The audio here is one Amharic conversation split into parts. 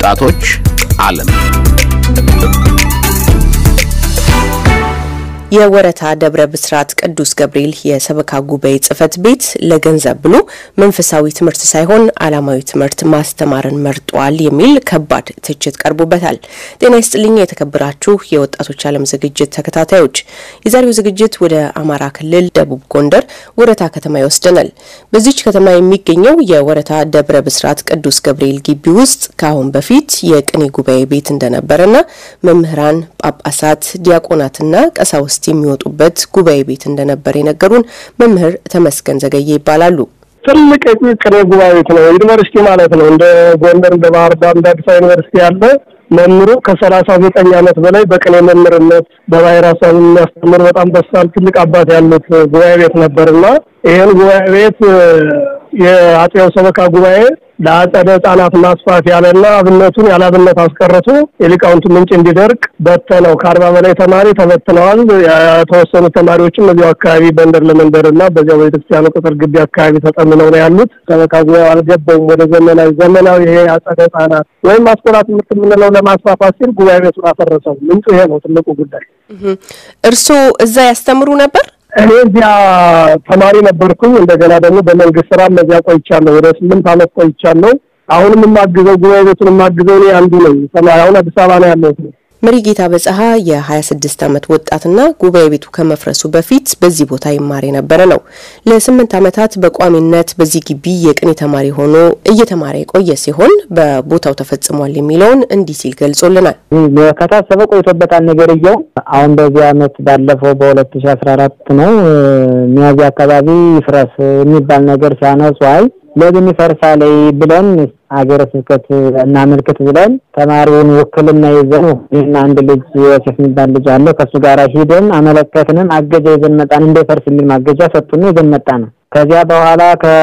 የወጣቶች ዓለም የወረታ ደብረ ብስራት ቅዱስ ገብርኤል የሰበካ ጉባኤ ጽሕፈት ቤት ለገንዘብ ብሎ መንፈሳዊ ትምህርት ሳይሆን ዓላማዊ ትምህርት ማስተማርን መርጧል የሚል ከባድ ትችት ቀርቦበታል። ጤና ይስጥልኝ የተከበራችሁ የወጣቶች ዓለም ዝግጅት ተከታታዮች፣ የዛሬው ዝግጅት ወደ አማራ ክልል ደቡብ ጎንደር ወረታ ከተማ ይወስደናል። በዚች ከተማ የሚገኘው የወረታ ደብረ ብስራት ቅዱስ ገብርኤል ግቢ ውስጥ ከአሁን በፊት የቅኔ ጉባኤ ቤት እንደነበረና መምህራን፣ ጳጳሳት፣ ዲያቆናትና ቀሳውስት የሚወጡበት ጉባኤ ቤት እንደነበር የነገሩን መምህር ተመስገን ዘገየ ይባላሉ። ትልቅ ቅኔ ጉባኤ ቤት ነው። ዩኒቨርሲቲ ማለት ነው። እንደ ጎንደር፣ እንደ ባህር ዳር፣ እንደ አዲስ አበባ ዩኒቨርሲቲ ያለ መምህሩ ከሰላሳ ዘጠኝ ዓመት በላይ በቅኔ መምህርነት በባሕረ ሐሳብ የሚያስተምር በጣም በሳል ትልቅ አባት ያሉት ጉባኤ ቤት ነበርና ይህን ጉባኤ ቤት የአጼው ሰበካ ጉባኤ ለአጸደ ሕጻናት ማስፋት ያለና አብነቱን ያለ አብነት አስቀርቶ የሊቃውንቱ ምንጭ እንዲደርቅ በተነው። ከአርባ በላይ ተማሪ ተበትነዋል። የተወሰኑ ተማሪዎችም እዚያው አካባቢ በንደር ለመንደር እና በዚያው ቤተክርስቲያኑ ቅጥር ግቢ አካባቢ ተጠምነው ነው ያሉት። ሰበካ ጉባኤው አልገባውም ወደ ዘመናዊ ዘመናዊ ይሄ አጸደ ሕጻናት ወይም አስኮላ ትምህርት የምንለው ለማስፋፋት ሲል ጉባኤ ቤቱን አፈረሰው። ምንጩ ይሄ ነው ትልቁ ጉዳይ። እርስዎ እዛ ያስተምሩ ነበር? እኔ እዚያ ተማሪ ነበርኩኝ። እንደገና ደግሞ በመንግስት ስራም እዚያ ቆይቻለሁ። ወደ ስምንት ዓመት ቆይቻለሁ። አሁንም የማግዘው ጉባኤ ቤቱን የማግዘው እኔ አንዱ ነኝ። አሁን አዲስ አበባ ነው ያለሁት። መሪጌታ በጸሀ የ26 ዓመት ወጣትና ጉባኤ ቤቱ ከመፍረሱ በፊት በዚህ ቦታ ይማር የነበረ ነው። ለስምንት ዓመታት በቋሚነት በዚህ ግቢ የቅኔ ተማሪ ሆኖ እየተማረ የቆየ ሲሆን በቦታው ተፈጽሟል የሚለውን እንዲህ ሲል ገልጾልናል። ከታሰበ ቆይቶበታል። ነገርየው አሁን በዚህ ዓመት ባለፈው በሁለት ሺ አስራ አራት ነው ሚያዝያ አካባቢ ይፍረስ የሚባል ነገር ሲያነሱ አይ ለምን ይፈርሳል ብለን ሀገረ ስብከት እናመልክት ብለን ተማሪውን ውክልና ይዘን ይህን አንድ ልጅ ዮሴፍ የሚባል ልጅ አለ ከእሱ ጋር ሂደን አመለከትንም። ማገጃ ይዘን መጣን። እንዳይፈርስ የሚል ማገጃ ሰጡን። ይዘን መጣ ነው። ከዚያ በኋላ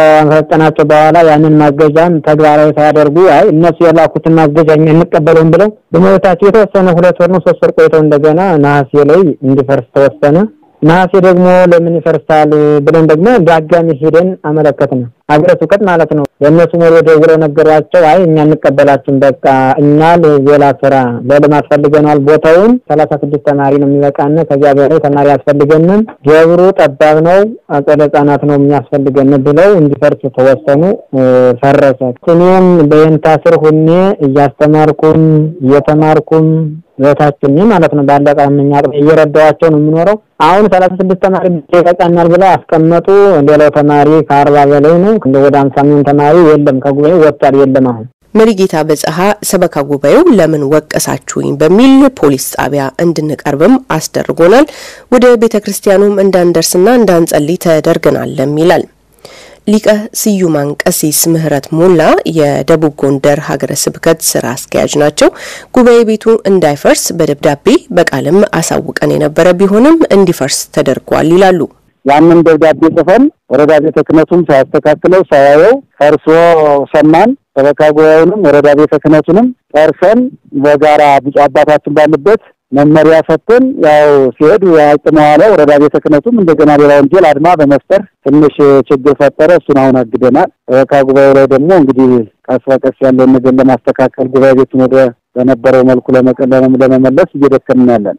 ከሰጠናቸው በኋላ ያንን ማገጃን ተግባራዊ ሳያደርጉ አይ እነሱ የላኩትን ማገጃ እኛ እንቀበለውም ብለው በመብታቸው የተወሰነ ሁለት ወር ነው ሶስት ወር ቆይተው እንደገና ነሐሴ ላይ እንዲፈርስ ተወሰነ። ነሐሴ ደግሞ ለምን ይፈርሳል ብለን ደግሞ ዳጋሚ ሄደን አመለከትን። ሀገረ ስብከት ማለት ነው። የእነሱ መሪ ደውለው ነገሯቸው። አይ እኛ እንቀበላችን በቃ እኛ ሌላ ስራ ለልማት ፈልገናል። ቦታውን ሰላሳ ስድስት ተማሪ ነው የሚበቃን። ከዚያ በላይ ተማሪ ያስፈልገንም። ደብሩ ጠባብ ነው፣ አጸደ ሕጻናት ነው የሚያስፈልገን ብለው እንዲፈርስ ተወሰኑ። ፈረሰ። እኔም በየንታ ስር ሁኔ እያስተማርኩም እየተማርኩም ህይወታችን ማለት ነው ባለቀ ምኛ እየረዳዋቸው ነው የምኖረው። አሁን ሰላሳ ስድስት ተማሪ ይበቃናል ብለው አስቀመጡ። ሌላው ተማሪ ከአርባ በላይ ነው። ወደ አምሳ ሚሆን ተማሪ የለም ከጉባኤ ወጥቷል። የለም አሁን መሪጌታ በጸሀ ሰበካ ጉባኤው ለምን ወቀሳችሁኝ በሚል ፖሊስ ጣቢያ እንድንቀርብም አስደርጎናል። ወደ ቤተ ክርስቲያኑም እንዳንደርስና እንዳንጸልይ ተደርገናልም ይላል። ሊቀ ስዩማን ቀሲስ ምህረት ሞላ የደቡብ ጎንደር ሀገረ ስብከት ስራ አስኪያጅ ናቸው። ጉባኤ ቤቱ እንዳይፈርስ በደብዳቤ በቃልም አሳውቀን የነበረ ቢሆንም እንዲፈርስ ተደርጓል ይላሉ። ያንን ደብዳቤ ጽፈን ወረዳ ቤተ ክህነቱም ሳያስተካክለው ሳያየው ፈርሶ ሰማን። ሰበካ ጉባኤውንም ወረዳ ቤተ ክህነቱንም ጠርሰን በጋራ ብፁዕ አባታችን ባሉበት መመሪያ ሰጥተን ያው ሲሄድ ያጭመዋለ ወረዳ ቤተ ክህነቱም እንደገና ሌላ ወንጀል አድማ በመፍጠር ትንሽ ችግር ፈጠረ። እሱን አሁን አግደናል። ሰበካ ጉባኤው ላይ ደግሞ እንግዲህ ቀስ በቀስ ያለውን ነገር ለማስተካከል ጉባኤ ቤቱን ወደ በነበረው መልኩ ለመመለስ እየደከምን ያለን።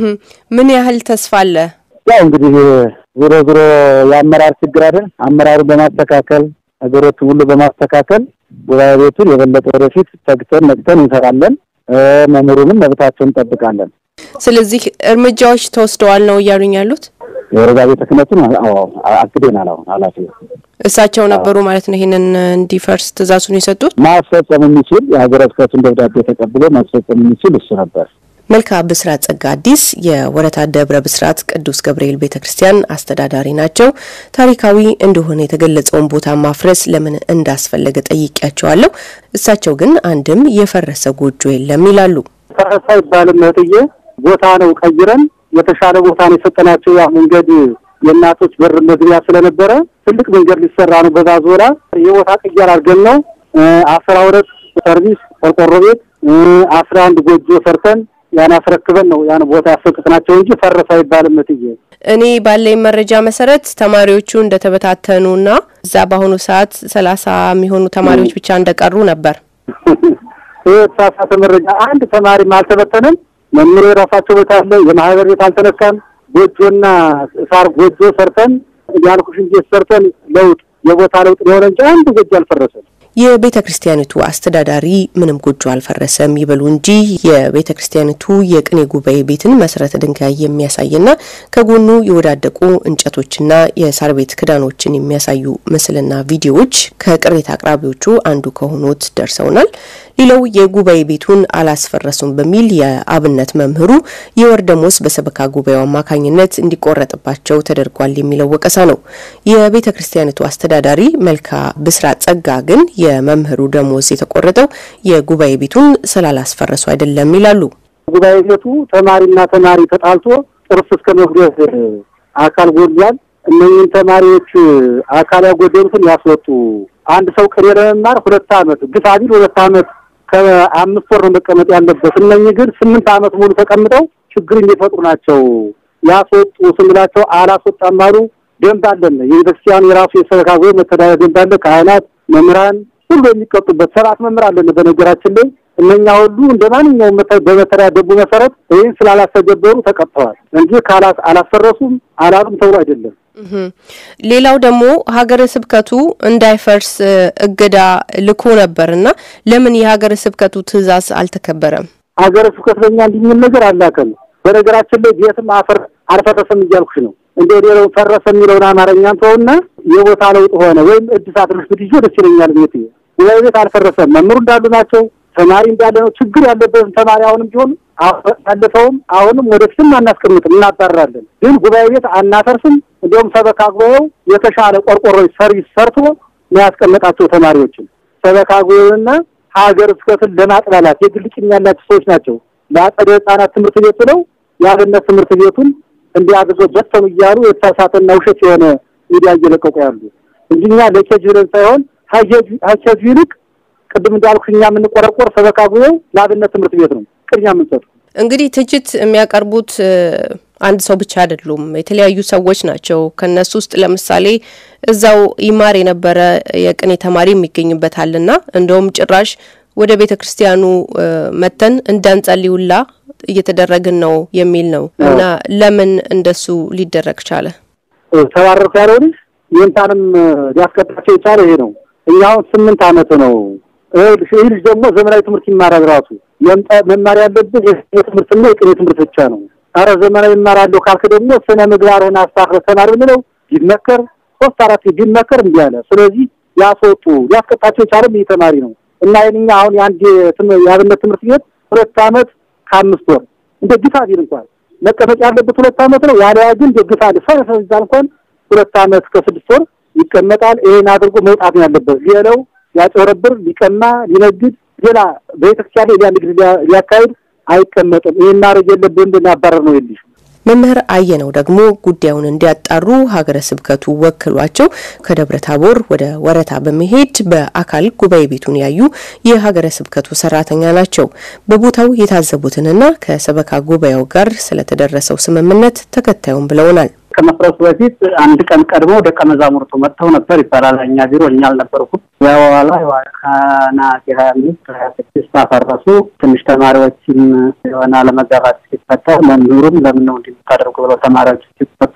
ምን ያህል ተስፋ አለ? ያው እንግዲህ ዞሮ ዞሮ የአመራር ችግር አይደል? አመራሩን በማስተካከል ነገሮችን ሁሉ በማስተካከል ጉባኤ ቤቱን የበለጠ ወደፊት ተግተን ነቅተን እንሰራለን። መምህሩንም መብታቸውን እንጠብቃለን። ስለዚህ እርምጃዎች ተወስደዋል ነው እያሉኝ ያሉት? የወረዳ ቤተ ክህነቱን አግደናል። አሁን ኃላፊ እሳቸው ነበሩ ማለት ነው ይሄንን እንዲፈርስ ትእዛዙን የሰጡት። ማስፈጸም የሚችል የሀገረ ስብከቱን ደብዳቤ ተቀብሎ ማስፈጸም የሚችል እሱ ነበር። መልካ ብስራት ጸጋ አዲስ የወረታ ደብረ ብስራት ቅዱስ ገብርኤል ቤተ ክርስቲያን አስተዳዳሪ ናቸው። ታሪካዊ እንደሆነ የተገለጸውን ቦታ ማፍረስ ለምን እንዳስፈለገ ጠይቄያቸዋለሁ። እሳቸው ግን አንድም የፈረሰ ጎጆ የለም ይላሉ። ፈረሰ አይባልም እህትዬ፣ ቦታ ነው ቀይረን የተሻለ ቦታ ነው የሰጠናቸው። ያ መንገድ የእናቶች በር መግቢያ ስለነበረ ትልቅ መንገድ ሊሰራ ነው። በዛ ዞላ የቦታ ቅየር አድርገን ነው አስራ ሁለት ሰርቪስ ቆርቆሮ ቤት አስራ አንድ ጎጆ ሰርተን ያን አስረክበን ነው ያን ቦታ ያሰጡትናቸው እንጂ ፈረሰ አይባልም እትዬ። እኔ ባለኝ መረጃ መሰረት ተማሪዎቹ እንደተበታተኑና እዛ በአሁኑ ሰዓት ሰላሳ የሚሆኑ ተማሪዎች ብቻ እንደቀሩ ነበር። የተሳሳተ መረጃ አንድ ተማሪም አልተበተነም። መምህሩ የራሳቸው ቦታ አለ። የማህበር ቤት አልተነካም። ጎጆና ሳር ጎጆ ሰርተን ያልኩሽን ቤት ሰርተን ለውጥ የቦታ ለውጥ የሆነ እንጂ አንድ ጎጆ አልፈረሰም። የቤተ ክርስቲያኒቱ አስተዳዳሪ ምንም ጎጆ አልፈረሰም ይበሉ እንጂ የቤተ ክርስቲያኒቱ የቅኔ ጉባኤ ቤትን መሰረተ ድንጋይ የሚያሳይና ከጎኑ የወዳደቁ እንጨቶችና የሳር ቤት ክዳኖችን የሚያሳዩ ምስልና ቪዲዮዎች ከቅሬታ አቅራቢዎቹ አንዱ ከሆኑት ደርሰውናል። ሌላው የጉባኤ ቤቱን አላስፈረሱም በሚል የአብነት መምህሩ የወር ደሞዝ በሰበካ ጉባኤው አማካኝነት እንዲቆረጥባቸው ተደርጓል የሚለው ወቀሳ ነው። የቤተ ክርስቲያኒቱ አስተዳዳሪ መልካ ብስራት ጸጋ ግን የመምህሩ ደሞዝ የተቆረጠው የጉባኤ ቤቱን ስላላስፈረሱ አይደለም ይላሉ። ጉባኤ ቤቱ ተማሪና ተማሪ ተጣልቶ ጥርስ እስከ መጉደት አካል ጎድሏል። እነኝህን ተማሪዎች አካል ያጎደሉትን ያስወጡ። አንድ ሰው ቅኔ ለመማር ሁለት ዓመት ግፋ ቢል ሁለት ዓመት ከአምስት ወር ነው መቀመጥ ያለበት። እነኝህ ግን ስምንት ዓመት ሙሉ ተቀምጠው ችግር የሚፈጥሩ ናቸው። ያስወጡ ስንላቸው አላስወጣም አሉ። ደንብ አለን። የቤተክርስቲያኑ የራሱ የሰበካ ጉባኤ መተዳደሪያ ደንብ አለ። ካህናት፣ መምህራን ሁሉ የሚቀጡበት ሰባት መምህር አለን። በነገራችን ላይ እነኛ ሁሉ እንደ ማንኛውም በመተዳደሪያ ደንቡ መሰረት ይህን ስላላስተገበሩ ተቀጥተዋል እንጂ ካላት አላፈረሱም አላሉም ተብሎ አይደለም። ሌላው ደግሞ ሀገረ ስብከቱ እንዳይፈርስ እገዳ ልኮ ነበር እና ለምን የሀገረ ስብከቱ ትዕዛዝ አልተከበረም? ሀገረ ስብከት በእኛ እንዲህ የሚል ነገር አላከም። በነገራችን ላይ ቤትም አፈር አልፈረሰም እያልኩሽ ነው። እንደ ሌላው ፈረሰ የሚለውን አማርኛን ተውና የቦታ ለውጥ ሆነ ወይም እድሳት ልሽ ብትይዞ ደስ ይለኛል። ቤት ጉባኤ ቤት አልፈረሰም። መምህሩ እንዳሉ ናቸው። ተማሪ እንዳለ ነው። ችግር ያለበትን ተማሪ አሁንም ቢሆን ያለፈውም አሁንም ወደፊትም አናስቀምጥም፣ እናባራለን። ግን ጉባኤ ቤት አናፈርስም። እንዲሁም ሰበካ ጉባኤው የተሻለ ቆርቆሮ ሰርቪስ ሰርቶ ነው ያስቀመጣቸው ተማሪዎችን። ሰበካ ጉባኤውና ሀገረ ስብከትን ለማጥላላት የግል ቂም ያላቸው ሰዎች ናቸው። ለአጸደ ሕጻናት ትምህርት ቤት ብለው የአብነት ትምህርት ቤቱን እንዲያግዞ በተኑ እያሉ የተሳሳተና ውሸት የሆነ ሚዲያ እየለቀቁ ያሉ እንጂ እኛ ለኬጅ ብለን ሳይሆን ሀኬጁ ይልቅ ቅድም እንዳልኩ እኛ የምንቆረቆር ሰበካ ጉባኤው ለአብነት ትምህርት ቤት ነው ቅድሚያ የምንሰጡ። እንግዲህ ትችት የሚያቀርቡት አንድ ሰው ብቻ አይደሉም፣ የተለያዩ ሰዎች ናቸው። ከነሱ ውስጥ ለምሳሌ እዛው ይማር የነበረ የቅኔ ተማሪ የሚገኝበታልና እንደውም ጭራሽ ወደ ቤተ ክርስቲያኑ መተን እንዳንጸልዩላ እየተደረግን ነው የሚል ነው እና ለምን እንደሱ ሊደረግ ቻለ? ተባረርኩ ያለው ልጅ ይህንታንም ሊያስቀጣቸው የቻለ ይሄ ነው። እኛ አሁን ስምንት አመት ነው። ይህ ልጅ ደግሞ ዘመናዊ ትምህርት ይማራል። ራሱ መማር ያለብን የትምህርትና የቅኔ ትምህርት ብቻ ነው። አረ ዘመናዊ ይማራለሁ ካልክ ደግሞ ስነ ምግባርህን አስተካክለህ ተማር ብንለው ቢመከር ሶስት አራት ቢመከር እምቢ አለ። ስለዚህ ያስወጡ ሊያስቀጣቸው የቻለም ይህ ተማሪ ነው እና ይህንኛ አሁን የአንድ የአብነት ትምህርት ቤት ሁለት አመት ከአምስት ወር እንደ ግፋ ቢል እንኳን መቀመጥ ያለበት ሁለት አመት ነው። ያለያ ግን ደግፋ ፈረሰ ቢባል እንኳን ሁለት አመት ከስድስት ወር ይቀመጣል። ይሄን አድርጎ መውጣት ነው ያለበት። ሌላው ሊያጨረብር፣ ሊቀማ፣ ሊነግድ ሌላ ቤተክርስቲያን ሌላ ንግድ ሊያካሂድ አይቀመጥም። ይሄን ማድረግ የለብን እንድናባረር ነው የልሽ መምህር አየነው ደግሞ ጉዳዩን እንዲያጣሩ ሀገረ ስብከቱ ወክሏቸው ከደብረ ታቦር ወደ ወረታ በመሄድ በአካል ጉባኤ ቤቱን ያዩ የሀገረ ስብከቱ ሰራተኛ ናቸው። በቦታው የታዘቡትንና ከሰበካ ጉባኤው ጋር ስለተደረሰው ስምምነት ተከታዩም ብለውናል። ከመፍረሱ በፊት አንድ ቀን ቀድመው ደቀ መዛሙርቱ መጥተው ነበር ይባላል። እኛ ቢሮ እኛ አልነበርኩም። በኋላ ከነሐሴ ሀያ አምስት ሀያ ስድስት አፈረሱ። ትንሽ ተማሪዎችም የሆነ አለመጋባት ሲፈጠር መምህሩም ለምን ነው እንዲታደርጉ ብለው ተማሪዎች ሲፈቱ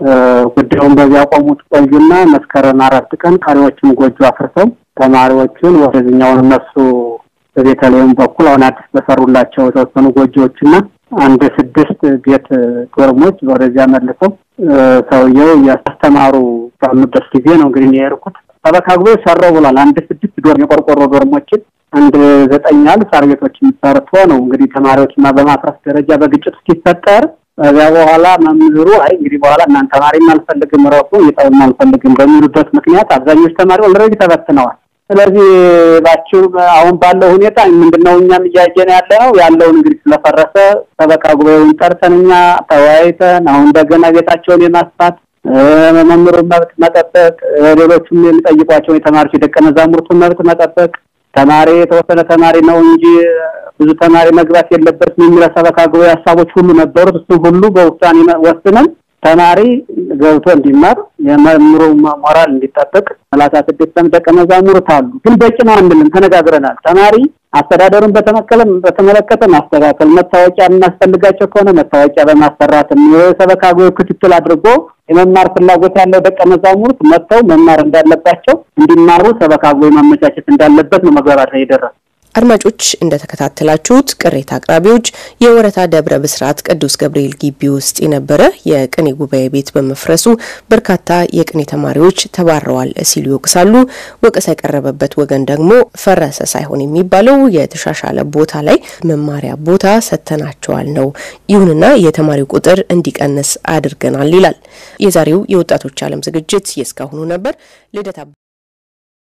ጉዳዩን በዚያ ቆሙት ቆዩና መስከረም አራት ቀን ቀሪዎችም ጎጆ አፍርሰው ተማሪዎቹን ወደዚኛውን እነሱ በቤተልሔም በኩል አሁን አዲስ በሰሩላቸው የተወሰኑ ጎጆዎችና አንድ ስድስት ቤት ዶርሞች ወደዚያ መልሰው ሰውየው እያስተማሩ ባሉበት ጊዜ ነው እንግዲህ የሄድኩት። ሰበካ ጉባኤ ሰራው ብሏል። አንድ ስድስት ዶርም የቆርቆሮ ዶርሞችን አንድ ዘጠኝ ያህል ሳር ቤቶችን ሰርቶ ነው እንግዲህ ተማሪዎችና በማፍረስ ደረጃ በግጭት ሲፈጠር ከዚያ በኋላ መምህሩ አይ እንግዲህ በኋላ እናንተ ተማሪም አልፈልግም ረሱ እየጠውም አልፈልግም በሚሉበት ምክንያት አብዛኞቹ ተማሪ ኦልሬዲ ተበትነዋል። ስለዚህ ባችሁ አሁን ባለው ሁኔታ ምንድነው እኛም እያየን ያለ ነው ያለውን እንግዲህ ስለፈረሰ ሰበካ ጉባኤውን ጠርተን እኛ ተወያይተን አሁን እንደገና ቤታቸውን የማስፋት መምህሩን መብት መጠበቅ፣ ሌሎቹም የሚጠይቋቸውን የተማሪዎች የደቀ መዛሙርቱን መብት መጠበቅ፣ ተማሪ የተወሰነ ተማሪ ነው እንጂ ብዙ ተማሪ መግባት የለበትም የሚለው ሰበካ ጉባኤ ሀሳቦች ሁሉ ነበሩት። እሱ ሁሉ በውሳኔ ወስነን ተማሪ ገብቶ እንዲማር የመምህሩ ሞራል እንዲጠበቅ ሰላሳ ስድስት ደቀ መዛሙርት አሉ። ግን በቂ ነው አንልም፣ ተነጋግረናል። ተማሪ አስተዳደሩን በተመለከተ ማስተካከል፣ መታወቂያ የምናስፈልጋቸው ከሆነ መታወቂያ በማሰራትም የሰበካ ጉባኤ ክትትል አድርጎ የመማር ፍላጎት ያለው ደቀ መዛሙርት መጥተው መማር እንዳለባቸው እንዲማሩ ሰበካ ጉባኤ ማመቻቸት እንዳለበት ነው መግባባት ላይ የደረሰ። አድማጮች እንደተከታተላችሁት ቅሬታ አቅራቢዎች የወረታ ደብረ ብስራት ቅዱስ ገብርኤል ግቢ ውስጥ የነበረ የቅኔ ጉባኤ ቤት በመፍረሱ በርካታ የቅኔ ተማሪዎች ተባረዋል ሲሉ ይወቅሳሉ። ወቀሳ የቀረበበት ወገን ደግሞ ፈረሰ ሳይሆን የሚባለው የተሻሻለ ቦታ ላይ መማሪያ ቦታ ሰጥተናቸዋል ነው። ይሁንና የተማሪው ቁጥር እንዲቀንስ አድርገናል ይላል። የዛሬው የወጣቶች ዓለም ዝግጅት የእስካሁኑ ነበር። ልደታ